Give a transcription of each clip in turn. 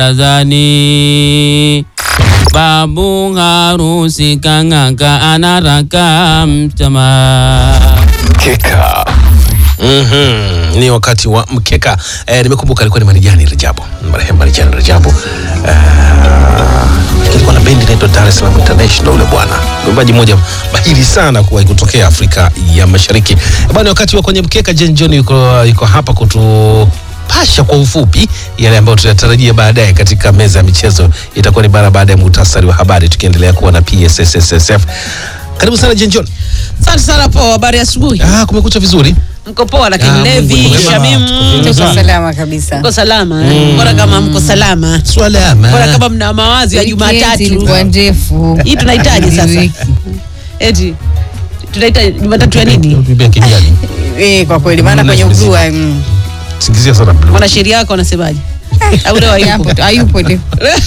barazani. Babu harusi kang'aka anaraka mtama. Mkeka. Mhm, ni wakati wa mkeka. Eh, nimekumbuka alikuwa ni Marijani Rajabu, marehemu Marijani Rajabu. Eh, alikuwa na bendi inaitwa Dar es Salaam International ule bwana. Mwimbaji mmoja mahiri sana kuwahi kutokea Afrika ya Mashariki. Bwana, wakati wa kwenye mkeka Jen John yuko, yuko hapa kutu pasha kwa ufupi yale ambayo tunatarajia baadaye katika meza ya michezo. Itakuwa ni bara baada ya muhtasari wa habari, tukiendelea kuwa na PSSSF. Karibu sana Jen John. Asante sana poa, habari ya asubuhi. Ah, kumekucha vizuri. Mko poa Ah, lakini Mungu Levi, ni mwema. Shamim, Tuko vizuri mko sana. salama kabisa. mko salama. eh? Bora kama mko salama. Swalama. Bora kama mna mawazo ya Weekend Jumatatu. ilikuwa ndefu. Hii tunahitaji sasa. Wiki. Eti tunahitaji Jumatatu ya nini? Bibia kijani. Eh, kwa kweli maana Mm, kwenye lazima ugua mm, Singizia sana blue. Mwanasheria wako anasemaje? Au leo hayupo? hayupo tu, hayupo tu.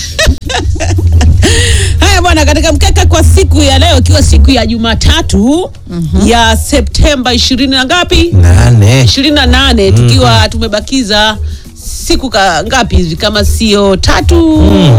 Haya bwana, katika mkeka kwa siku ya leo ikiwa siku ya Jumatatu ya Septemba ishirini na ngapi? Nane. ishirini na nane tukiwa tumebakiza siku ka, ngapi hivi kama sio tatu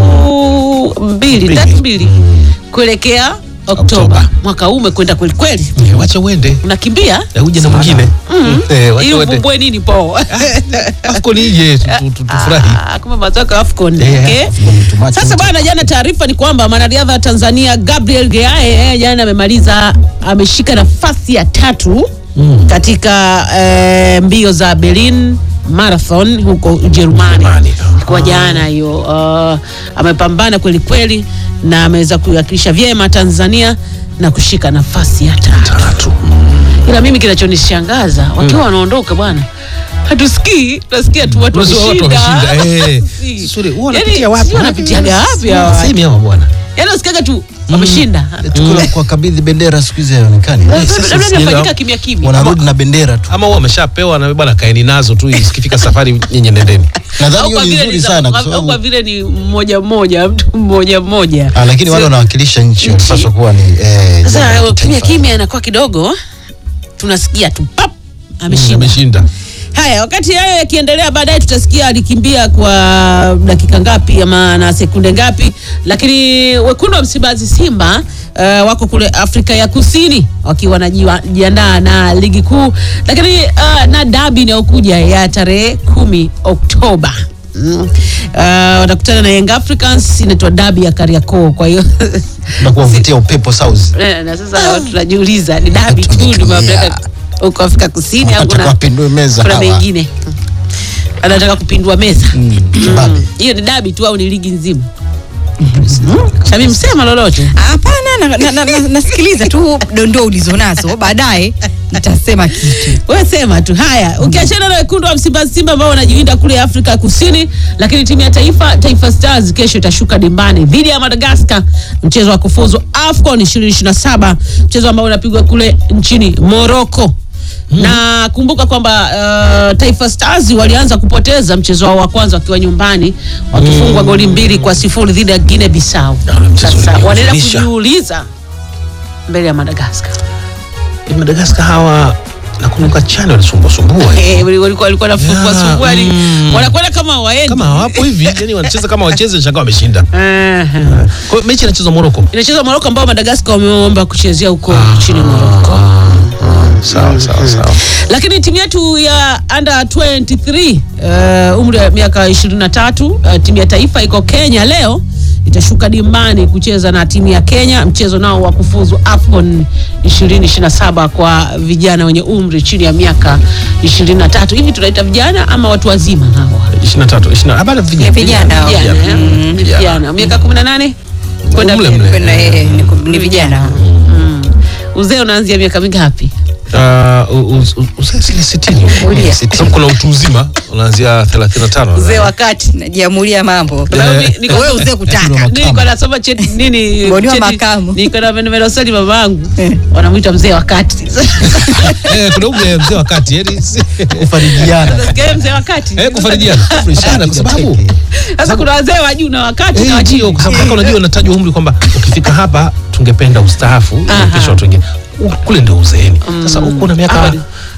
mbili Mbili. tatu mbili kuelekea Oktoba. Oktoba. Mwaka huu umekwenda kweli kweli, Eh, Wacha uende. unakimbia Eh, Uje na mwingine. Eh, wacha ili uende. uvumbue nini po Afcon ije tu- tu- tu- tufurahi. Ah, kumbe mazao ya AFCON. Eh, Okay. AFCON, Sasa bwana, jana taarifa ni kwamba mwanariadha wa Tanzania Gabriel Geae eh, jana amemaliza ameshika nafasi ya tatu katika eh, mbio za Berlin Marathon huko Ujerumani. Ujerumani. Kwa jana hiyo uh, amepambana kweli kweli na ameweza kuiwakilisha vyema Tanzania na kushika nafasi ya tatu. Tatu. Ila mimi kinachonishangaza wakiwa wanaondoka bwana, hatusikii, tunasikia tu watu Unasikia watu wameshinda. wameshinda, eh. Si. Suri, huwa Yaani, wanapitia wapi? sijui wanapitiaga wapi hawa? Sehemu hawa bwana. Yaani usikiaga tu wameshinda. tukio kwa kabidhi bendera siku hizi haionekani, Labda sasa labda sielewa. inafanyika kimya kimya. wanarudi na bendera tu. Ama huwa wameshapewa na bwana kaeni nazo tu ikifika safari nyinyi nendeni. Nadhani Au hiyo kwa ni vile nzuri ni za- sana kwa au kwa sababu vile ni mmoja mmoja mtu mmoja mmoja. Ah, lakini wale Sio- wanawakilisha nchi wanapaswa kuwa ni eh, jambo Sasa la kimya kitaifa. kimya inakuwa kidogo, tunasikia tu pap ameshinda. Ameshinda. Haya, wakati hayo yakiendelea, baadaye tutasikia alikimbia kwa dakika ngapi ama na sekunde ngapi, lakini wekundu wa Msimbazi Simba uh, wako kule Afrika ya Kusini wakiwa wanajiandaa na ligi kuu, lakini uh, na dabi inayokuja ya tarehe kumi Oktoba. Mm. Uh, watakutana na Young Africans, inaitwa dabi ya Kariakoo. Kwa hiyo na kuwavutia upepo South. Eh, na sasa tunajiuliza ni dabi tu Tumetumia. ndio mamlaka huko Afrika Kusini au Wanataka kuna wapindue meza kuna hawa. mengine anataka kupindua meza kibabe. hiyo ni dabi tu au ni ligi nzima Shamim msema lolote Hapana, na- na- na- na- nasikiliza tu dondoo ulizonazo, baadaye nitasema kitu. wewe sema tu haya ukiachana na wekundu wa Msimbazi Simba ambao wanajiwinda kule Afrika Kusini lakini timu ya taifa Taifa Stars kesho itashuka dimbani dhidi ya Madagascar mchezo wa kufuzu AFCON 2027 mchezo ambao unapigwa kule nchini Morocco na kumbuka kwamba uh, Taifa Stars walianza kupoteza mchezo wao wa kwanza wakiwa nyumbani wakifungwa goli mbili kwa sifuri dhidi ya Guinea Bissau. Na ule mchezo Sasa wanaenda ulihuzunisha. kujiuliza mbele ya Madagascar. Eh, Madagascar hawa nakumbuka chani walisumbua sumbua. Eh, wali- walikuwa walikuwa nafungua Yeah, sumbua ni mm. wanakwenda kama waendi. Kama hawapo hivi, yani wanacheza kama wacheze shaka wameshinda. Eh, Kwa hiyo mechi inachezwa Morocco. inachezwa Morocco ambao Madagascar wameomba kuchezea huko nchini Morocco. Sawa sawa sawa. Lakini timu yetu ya under 23 uh, umri wa miaka 23 uh, timu ya taifa iko Kenya leo itashuka dimbani kucheza na timu ya Kenya mchezo nao wa kufuzu AFCON 2027 kwa vijana wenye umri chini ya miaka 23. Hivi tunaita vijana ama watu wazima hawa? 23 20 habari vijana. Vijana hao. Vijana, eh? Mm, Ni vijana miaka 18 kwenda Mle mbele. mle. Kwenda, eh, ni- ni vijana Mm. Uzee unaanzia miaka mingapi? Uh, u- u- u- uzee zile 60. Kulia. Kwa sababu kuna utu uzima unaanzia 35. Uzee wakati najiamulia mambo Kwa sababu ni- niko- wewe uzee kutaka nilikuwa nasoma cheti nini Mboni wa cheti- makamu. nilikuwa na nimelosali mamangu wanamwita mzee wakati Eh, kuna ule mzee wakati yani si- Kufarijiana. Unasikia mzee wakati eh kufarijiana sana kwa sababu sasa kuna wazee wa juu na wakati Eh, na wa ndio chini kwa sababu mpaka unajua unatajwa umri kwamba ukifika hapa tungependa ustaafu Aha. kesho watu wengine U- kule ndio uzeeni sasa huku na miaka Hapa ni-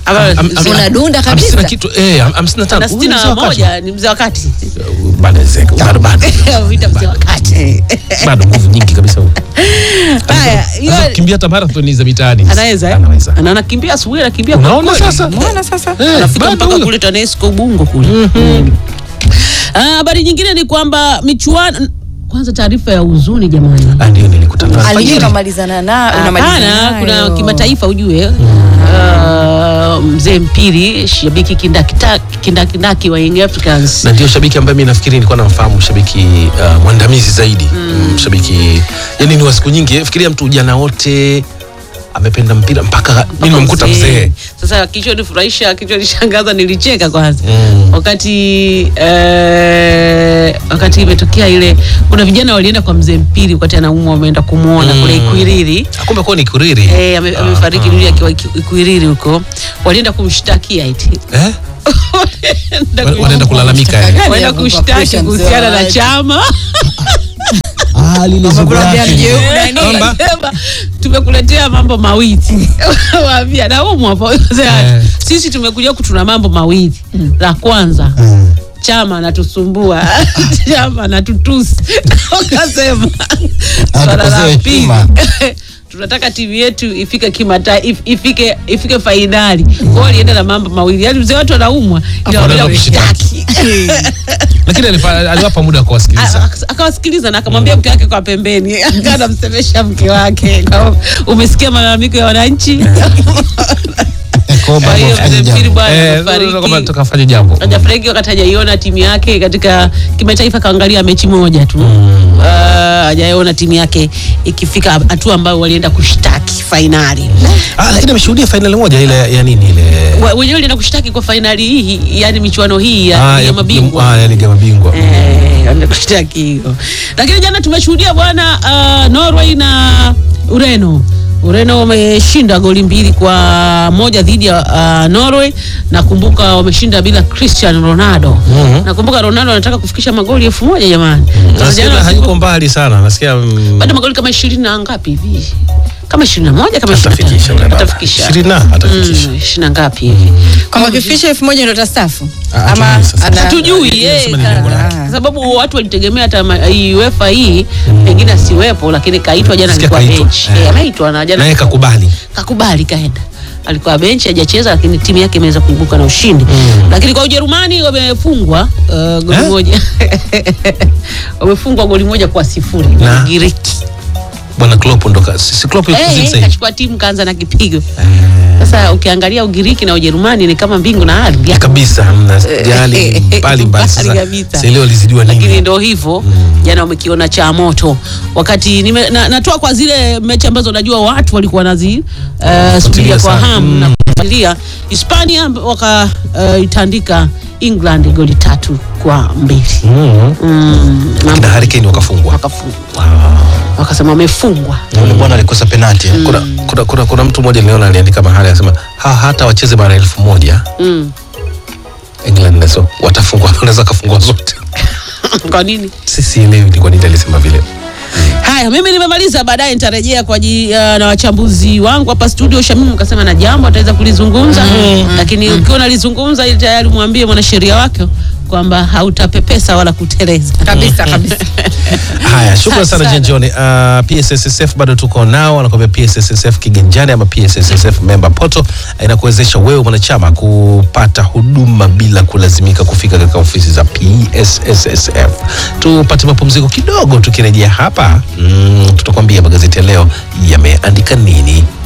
Ama Am- am- am- Unadunda kabisa. hamsini na kitu eh, ham- hamsini na tano. na Huyu sitini ni na mzee wa kati. moja ni mzee wa kati Bado zeko, bado bado. Vita mzee wa kati Bado nguvu nyingi kabisa huyu. haya hiyo Anaweza kukimbia hata marathon za mitaani. anaweza eh? Anaweza. Ana- anakimbia asubuhi anakimbia kwa Unaona kweli. sasa? Mbona sasa? Eh, anafika bado mpaka huyo. kule TANESCO Ubungo kule. Mm. Ah, Habari nyingine ni kwamba michuano kwanza, taarifa ya huzuni jamani. Ah, ndio nilikutana Alijua alfajiri. unamalizana na unamalizana Hapana, kuna nayo. kimataifa ujue. Ah, mzee Mpiri shabiki kindakita- kindakindaki wa Young Africans na ndio shabiki ambaye mimi nafikiri nilikuwa namfahamu shabiki uh, mwandamizi zaidi mm. shabiki yani ni wa siku nyingi fikiria mtu ujana wote amependa mpira mpaka mimi nimemkuta mzee Sasa kilichonifurahisha kilichonishangaza, nilicheka kwanza Mm. wakati eh, wakati imetokea ile, kuna vijana walienda kwa mzee Mpiri wakati anaumwa, wameenda kumwona Mm. kule Ikwiriri. kumbe kwa ni kuriri Eh, ame- amefariki dunia akiwa Iku- Ikwiriri huko, walienda kumshtakia eti eh? Walienda Wa- ku- wanaenda kulalamika eh? wanaenda ya kushtaki pressure mzee kuhusiana na wake. chama Ah, lile zugu Wamekwambia lake. mjeu, Eh, nani? wakasema, tumekuletea mambo mawili waambia naumwa hapo. Eh. sisi tumekuja kutuna mambo mawili la kwanza Mm. chama anatusumbua chama anatutusi wakasema swala la Atukosewe pili heshima. tunataka timu yetu ifike kimata if, ifike ifike fainali kwao walienda na mambo mawili yaani mzee watu anaumwa ila Wanaenda wameenda kushtaki lakini alifa- aliwapa muda wa kuwasikiliza Aka- akawasikiliza na akamwambia mke wake kwa pembeni akawa anamsemesha mke wake Kwa- umesikia malalamiko ya wananchi Kwa kwa hiyo baba mzee fanya mpiri jambo. bwana Eh, kwamba amefariki tukafanya jambo hajafariki wakati hajaiona timu yake katika kimataifa kaangalia mechi moja tu Ah, hajaiona timu yake ikifika hatua ambayo walienda kushtaki fainali ah, lakini ameshuhudia fainali moja ile ya nini ile Wa- wenyewe walienda kushtaki kwa fainali hii yani michuano hii ya, Ah, ya mabingwa ah, ya ligi ya mabingwa Eh, wanaenda kushtaki hiyo. Lakini jana tumeshuhudia bwana uh, Norway na Ureno. Ureno wameshinda goli mbili kwa moja dhidi ya uh, Norway. Nakumbuka wameshinda bila Cristiano Ronaldo. Mhm. Nakumbuka Ronaldo anataka kufikisha magoli elfu moja jamani. Sasa nasikia jana hayuko mbali sana nasikia mm, bado magoli kama ishirini na ngapi hivi kama ishirini na moja kama atafikisha ishirini ule na baba. tano. atafikisha ishirini na atafikisha Mm, ishirini na ngapi hivi Kama kifikisha elfu moja ndo tastafu Ah, ama hatujui sasa. ana- hatujui Yeye eh, anasema ni lengo lake. kwa sababu watu walitegemea hata ma- hii UEFA hii pengine asiwepo, lakini kaitwa jana, Sikia alikuwa kaitwa. bench Eh. Eh, ameitwa na jana naye kakubali kakubali kaenda alikuwa benchi hajacheza, lakini timu yake imeweza kuibuka na ushindi lakini kwa Ujerumani wamefungwa uh, goli Eh? moja wamefungwa goli moja kwa sifuri Na? na Ugiriki. bwana Klopp ndo ka- si si Klopp yuko Eh, kuzini eh, sasa hivi? kachukua timu kaanza na kipigo. Sasa ukiangalia Ugiriki na Ujerumani ni kama mbingu na ardhi. kabisa mna jali mbali mbali sasa Mbali kabisa. sasa leo lizidiwa lakini nini ndo hivyo jana wamekiona cha moto wakati nime, na, natoa kwa zile mechi ambazo najua watu walikuwa nazi uh, subiria kwa sana. hamu na kufuatilia Hispania wakaitandika England goli tatu kwa mbili Mhm. mm, mambo kina Harry Kane wakafungwa wakafungwa wakasema wamefungwa Yule bwana alikosa penalti. eh. kuna, kuna, kuna, kuna mtu mmoja niliona aliandika mahali anasema ha, hata wacheze mara elfu moja mm. England nazo watafungwa wanaweza kafungwa zote kwa nini sisielewi ni kwa nini alisema vile Haya, mimi nimemaliza, baadaye nitarejea kwa ji, uh, na wachambuzi wangu hapa studio. Shamimu kasema na jambo ataweza kulizungumza lakini ukiwa unalizungumza ili tayari mwambie mwanasheria wake kwamba hautapepesa wala kuteleza. kabisa kabisa haya shukran Asante sana sana. jenjoni uh, psssf bado tuko nao anakwambia psssf kiganjani ama psssf member poto inakuwezesha wewe mwanachama kupata huduma bila kulazimika kufika katika ofisi za psssf tupate mapumziko kidogo tukirejea hapa mm, tutakwambia magazeti ya leo yameandika nini